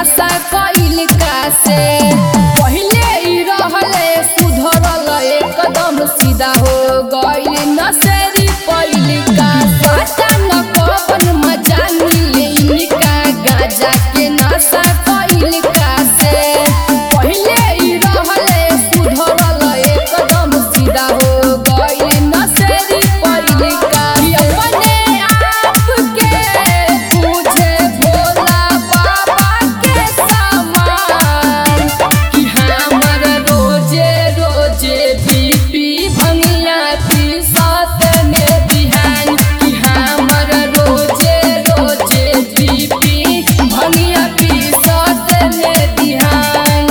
नशा कइल का से पहिले ई रहले सुधरल एकदम सीधा हो गइल नशेरी पइल का साचा न कवन मजा मिले इनका गाजा के नशा कइल का से पहिले ई रहले सुधरल एकदम सीधा हो गइल नशेरी पइल का अपने आप के पूछे भोला बाबा के समान कि हमर रोजे रोजे बीपी भंगिया पी साथ में बिहान कि हमर रोजे रोजे बीपी भंगिया पी साथ में बिहान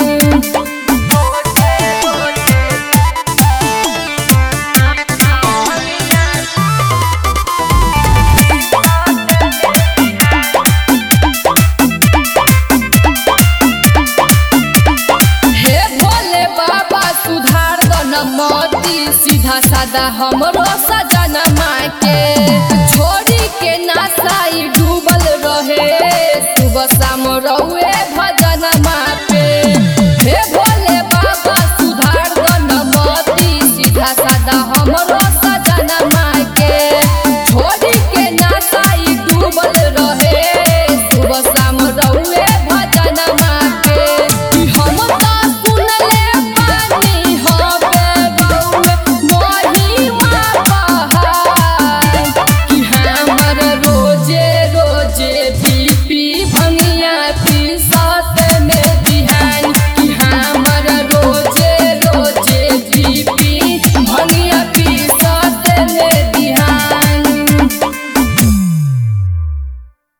हे भोले बाबा सुधार द न मती सीधा सादा हमरो